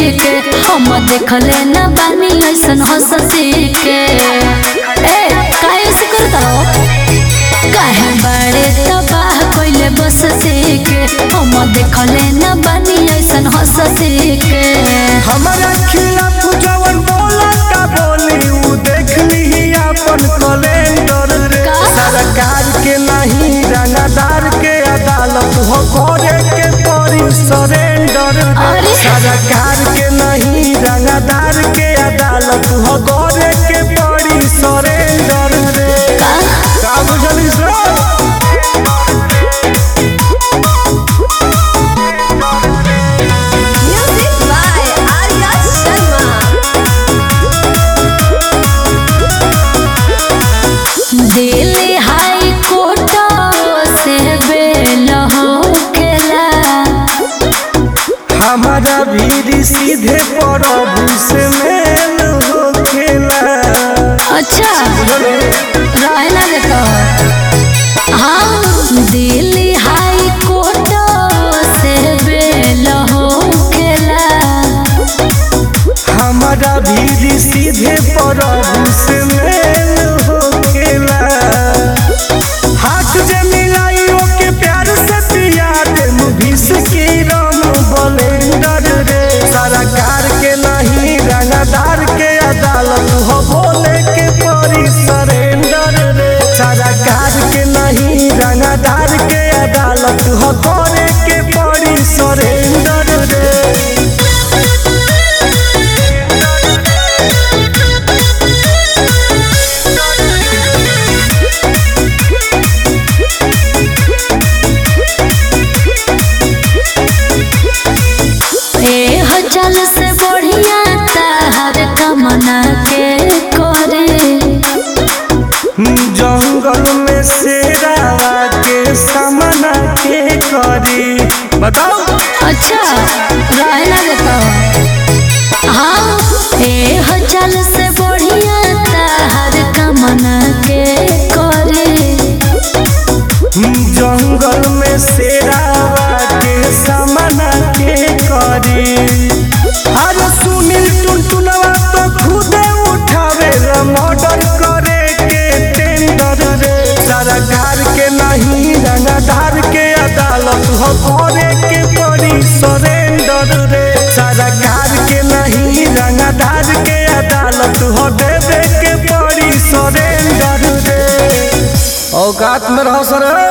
के हम देखले न बानी ऐसन हंसती के ए काहे से करता हो काहे बड़े तबाह कइले बसती के हम देखले न बानी ऐसन हंसती के हमारा खिलाफ जवन बोला का बोली उ देख ली अपन कैलेंडर रे का? सरकार के नहीं रंगदार के अदालत हो करे के पड़ी सरेंडर रे अरे। सरकार के नहीं रंगदार के अदालत हो करे के पड़ी सरेंडर रे का का बुझली sir Music by Arya Sharma. Delhi high court से बेल होकेला हमारा भी सीधे प्रभु से मेल होखेला अच्छा रहे ना देता हाँ दिल्ली हाई कोर्ट से बेल होकेला हमारा भी सीधे प्रभु से मेल होखेला हाथ जे मिलाई ओके प्यार से पिया दे मुभिस की राम बलेंडर रे सरकार के नहीं रंगदार के अदालत हो बोले के परी सरेंडर रे सरकार के नहीं रंगदार के अदालत हो करे के परी सरेंडर रे ए हचल से बढ़िया ताहर कमना के करे जंगल में शेरावा के सामना के करी बताओ अच्छा रहे ना देता हाँ ए हचल से बढ़िया ताहर कमना के करे जंगल में शेरावा के सामना के करी हर सुनील टुनटुनवा तो खुदे उठावे मर्डर करे के टेंडर रे सरकार के नहीं रंगदार के अदालत हो करे के पड़ी सरेंडर रे सरकार के नहीं रंगदार के अदालत हो देवे के पड़ी सरेंडर रे औकात में रहो सर